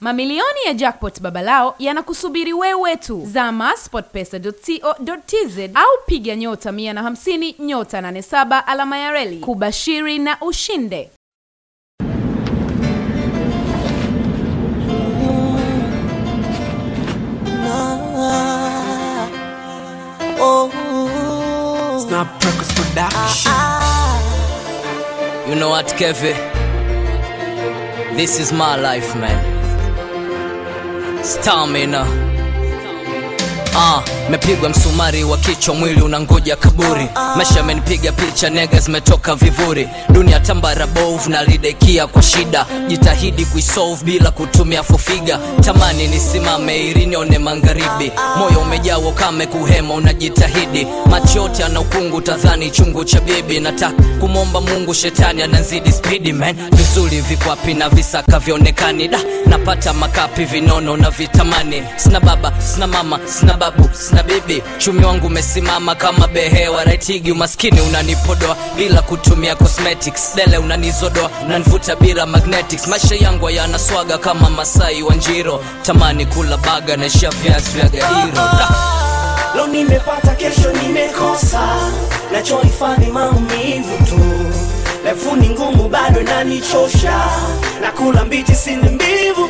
Mamilioni ya jackpot babalao yanakusubiri wewe tu. Zama sportpesa.co.tz au piga nyota 150 nyota 87 alama ya reli kubashiri na ushinde. Snap Records Production. You know what, Kevin? This is my life, man. Stamina. Ah, mepigwa msumari wa kichwa, mwili unangoja kaburi. Maisha amenipiga picha, nega zimetoka vivuri. Dunia tambara bovu na lidekia kwa shida, jitahidi kuisolve bila kutumia fufiga. Tamani nisimame ili nione magharibi, moyo umejaa ukame, kuhema unajitahidi. Macho yote ana ukungu, tadhani chungu cha bibi. Nataka kumwomba Mungu, shetani anazidi spidi man. Vizuri viko wapi na visaka vionekani da napata makapi vinono na vitamani. Sina baba, sina mama, sina babu, sina bibi. Chumi wangu umesimama kama behewa raitigi. Umaskini unanipodoa bila kutumia cosmetics. Dele unanizodoa, unanivuta bila magnetics. Maisha yangu hayana swaga kama Masai wa Njiro. Tamani kula baga na isha viazi vya Gairo da. Leo nimepata, kesho nimekosa, nachohifadhi maumivu tu. Refu ni ngumu, bado inanichosha, nakula mbichi, sini mbivu.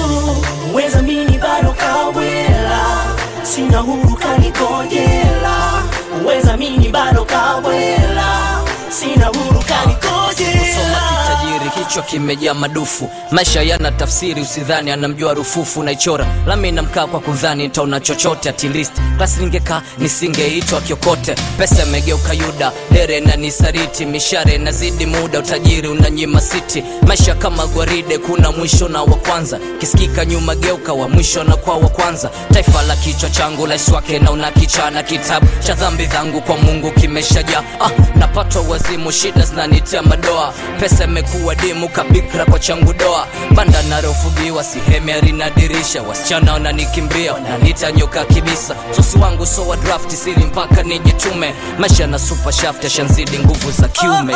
Weza mini bado kawela, sina huru kanikojela. Weza mini bado kawela, sina huru Soma kanikojela. kitajiri, kichwa kimejaa madufu. Maisha yana tafsiri, usidhani anamjua rufufu. Naichora lami namkaa kwa kudhani nitaona chochote. At least klasi ningekaa nisingeitwa kiokote. Pesa imegeuka Yuda, dere na nisariti, mishare nazidi muda, utajiri unanyima siti. Maisha kama gwaride, kuna mwisho na wa kwanza. Kisikika nyuma, geuka wa mwisho na kwa wa kwanza. Taifa la kichwa changu rais wake na una kichana, kitabu cha dhambi zangu kwa Mungu kimeshajaa. Ah, napatwa wazimu, shida zinanitia madoa. Pesa imekuwa dimu kabikra kwa changu doa. Banda narofugiwa sihemi harina dirisha, wasichana wananikimbia wananiita nyoka kibisa. Sosi wangu so wa draft siri mpaka nijitume. Maisha na super shaft yashanzidi nguvu za kiume.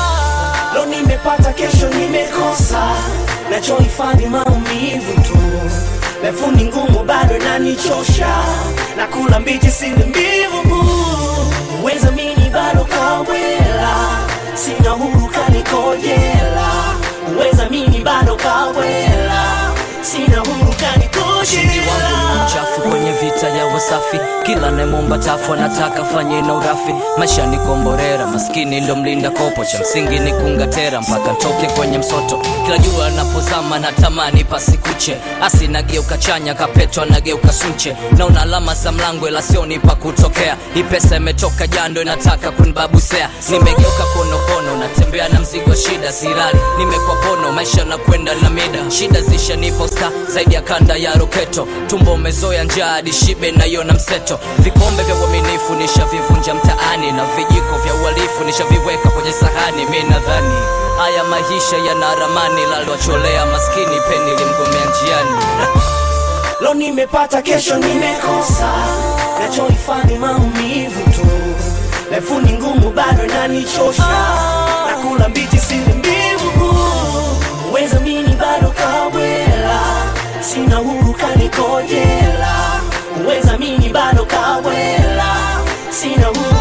Leo nimepata, kesho nimekosa, nachohifadhi maumivu tu. Refu ni ngumu, bado inanichosha, nakula mbichi, sili mbivu. Weza mini bado kawela, sina huru kanikojela. Weza mini bado kawela, sina huru Ushindi wangu ni kanikojela. mchafu kwenye vita ya wasafi, kila nemomba tafu anataka fanye na urafi. Maisha ni komborera, maskini ndo mlinda kopo, cha msingi ni kungatera mpaka ntoke kwenye msoto. Kila jua anapozama natamani pasikuche, asi nageuka chanya, kapetwa nageuka sunche. Naona alama za mlango ila sioni pa kutokea. Hii pesa imetoka jando, inataka kunibabusea. Nimegeuka konokono, natembea na mzigo wa shida, sirali nimekwa pono, maisha nakwenda na mida. Shida zishanipa sta zaidi ya kanda ya roketo, tumbo umezoea njaa hadi shibe naiona mseto. Vikombe vya uaminifu nishavivunja mtaani, na vijiko vya uhalifu nishaviweka kwenye sahani. Mi nadhani haya maisha yana ramani, lalwacholea maskini peni limgomea njiani. Leo nimepata, kesho nimekosa, nachohifadhi maumivu tu. Refu ni ngumu, bado inanichosha, nakula mbichi, sili mbivu. Weza mini bado kawela, sina huru kanikojela. Weza mini bado kawela, sina huru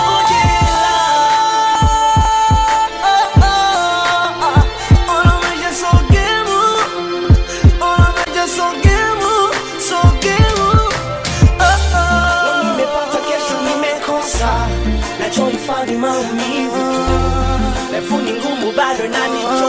kanikojela. Ona maisha sogemu, ona maisha sogemu, sogemu. Leo nimepata, kesho nimekosa, nachohifadhi maumivu tu. Refu ni ngumu, bado inanichosha